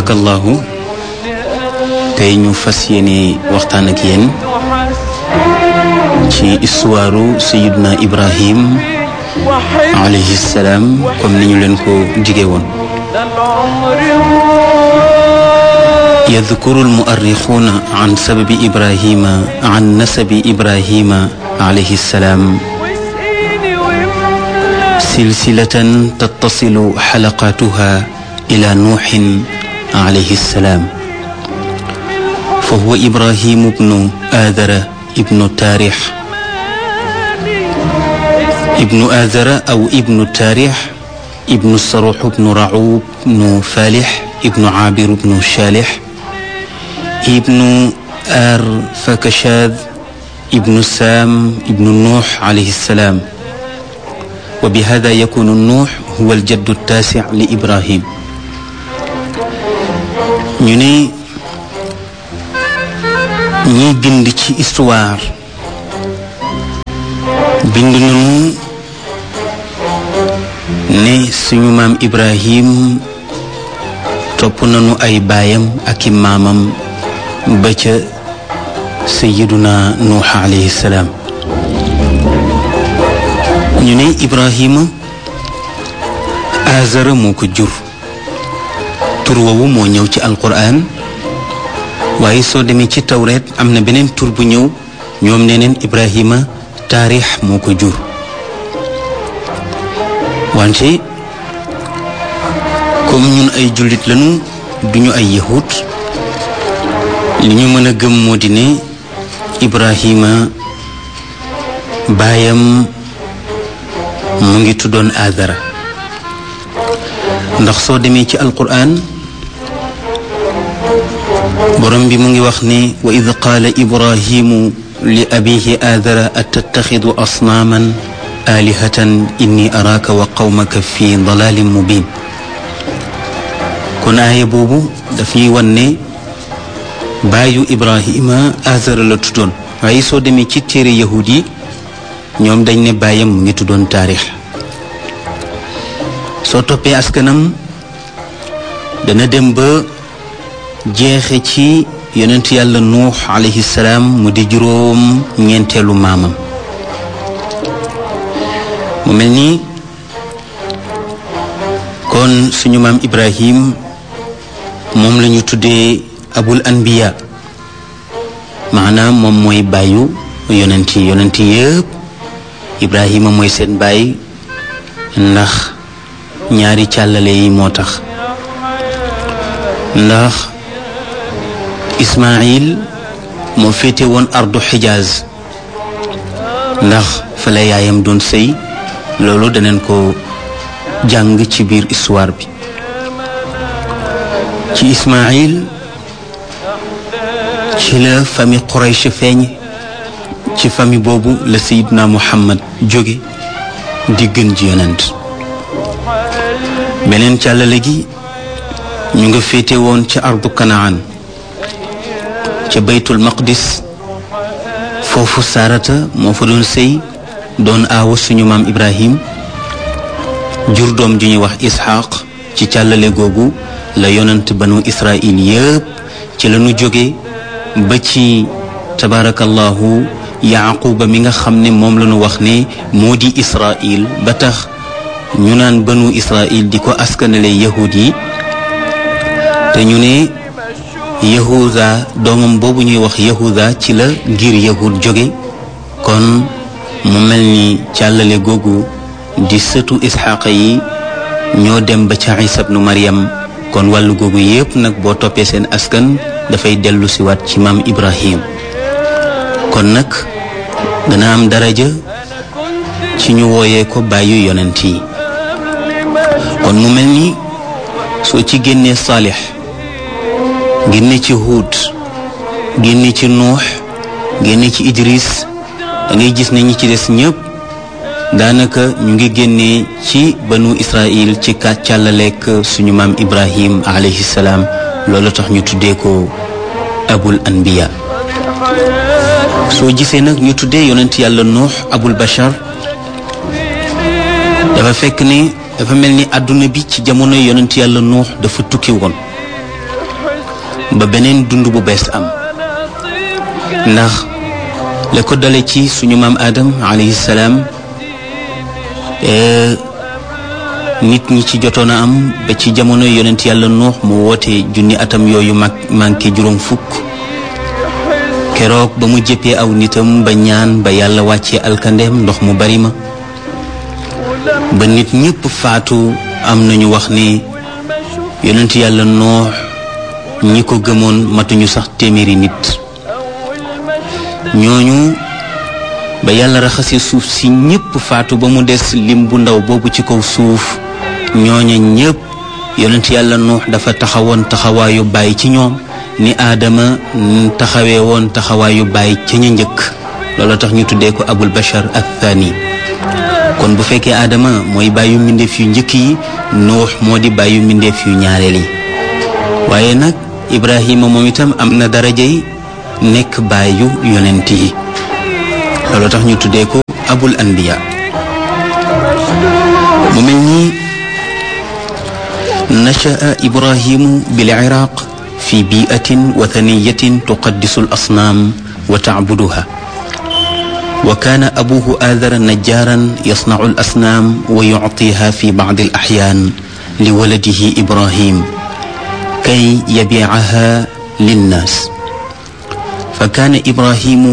tabarakallahu tey ñu fas yéene waxtaan ak yéen ci histoire sayiduna ibrahim alayhi salaam comme ni ñu leen ko jige woon يذكر المؤرخون عن سبب إبراهيم عن نسب إبراهيم عليه السلام سلسلة تتصل حلقاتها إلى نوح عليه السلام فهو إبراهيم بن آذر ابن تاريح ابن آذر أو ابن تاريح ابن الصروح بن رعوب بن فالح ابن عابر بن شالح ابن آر فكشاذ ابن سام ابن نوح عليه السلام وبهذا يكون النوح هو الجد التاسع لإبراهيم ñu ne ñiy bind ci histoire bind nañu ne suñu maam Ibrahim topp nañu ay baayam ak i maamam ba ca sayiduna nuux alayhi salaam ñu ne Ibrahima azara moo ko jur tur woowu moo ñëw ci alquran waaye soo demee ci tawreet am na beneen tur bu ñëw ñoom nee neen Ibrahima taarix moo ko jur wante comme ñun ay jullit lañu duñu ay yahut li ñu mën a gëm moo di ne Ibrahima baayam mu ngi tuddoon Aadara ndax soo demee ci alquran borom bi mu ngi wax ne wa id qaala ibrahimu li abihi aadara atattaxidu asnaaman aalihatan inni araaka wa qawmaka fi dalalin mubin kon aaya boobu daf ñuy wan ne baayu ibrahima aadara la tuddoon waaye soo demee ci téere yahud yi ñoom dañ ne baayam mu ngi tuddoon taarix soo toppee askanam dana dem ba jeexe ci yonent yàlla nuux alayhi salaam mu di juróom ñeenteelu maamam mu mel ni kon suñu maam ibrahim moom la ñu tuddee abul anbiya maanaam moom mooy bàyyu yonent yi yonent yëpp ibrahima mooy seen baay ndax ñaari càllale yi moo tax ndax ismail moo féete woon ardu xijaaz ndax fa la yaayam doon sëy loolu daneen ko jàng ci biir histoire bi ci ismail ci la famille Quraysh feeñ ci famille boobu la sayidna muhammad jóge di gën ji yonent beneen càllale gi ñu nga féete woon ca ardu kanaan ca baytul maqdis foofu saarata moo fa doon sëy doon aawa suñu maam ibrahim jur doom ju ñuy wax isxaq ci càllale googu la yonent banu israil yëpp ci la ñu jóge ba ci tabaarakallahu yaquba mi nga xam ne moom la ñu wax ne moo di israil ba tax ñu naan banu israil di ko askanale yahud yi te ñu ne yahuda doomam boobu ñuy wax yahuda ci la ngir yahud jóge kon mu mel ni càllale googu di sëtu isxaqa yi ñoo dem ba ca isa bnu maryam kon wàllu googu yépp nag boo toppee seen askan dafay dellu siwaat ci maam ibrahim kon nag dana am daraja ci ñu wooyee ko bàyyu yonent yi kon mu mel ni soo ci génnee saalix génne ci huud génne ci nuux génne ci idris da ngay gis ne ñi ci des ñëpp daanaka ñu ngi génnee ci banu israil ci kat càllaleek suñu maam ibrahim alayhi salaam loolu tax ñu tuddee ko abul anbiya soo gisee nag ñu tuddee yonent yàlla nuux abul bashar dafa fekk ne dafa mel ni àdduna bi ci jamono yonent yàlla nuux dafa tukki woon ba beneen dund bu bees am ndax la ko dale ci suñu maam Adam alayhi salaam nit ñi ci jotoon a am ba ci jamono yonent yàlla nuux mu woote junni atam yooyu mag manqué juróom fukk keroog ba mu jëppee aw nitam ba ñaan ba yàlla wàccee alkandeem ndox mu bari ma ba nit ñépp faatu am nañu wax ne yonent yàlla nuux ñi ko gëmoon matuñu sax téeméeri nit ñooñu ba yàlla raxasee suuf si ñépp faatu ba mu des lim bu ndaw boobu ci kaw suuf ñooña ñépp yonent yàlla nuux dafa taxawoon taxawaayu bàyyi ci ñoom ni aadama taxawee woon taxawaayu bàyyi ca ña njëkk loolu tax ñu tuddee ko abul bashar athani kon bu fekkee aadama mooy bàyyu mbindeef yu njëkk yi nuux moo di bàyyu mbindeef yu ñaareel yi waaye nag ibrahima moom itam am na darajay nekk bàyyu yonent yi loolu tax ñu tuddee ko abul anbiya mu mel ni nachaa ibrahimu bil iraq fi biatin wathaniyatin tuqaddisu al asnaam wa tacbuduha wa kaana abuhu aadara najjaaran yasnacu al asnaam wa yuctiha fi bacdi al axyaan li waladihi ibrahim kay yabiicaha linnaas fa kaana ibrahimu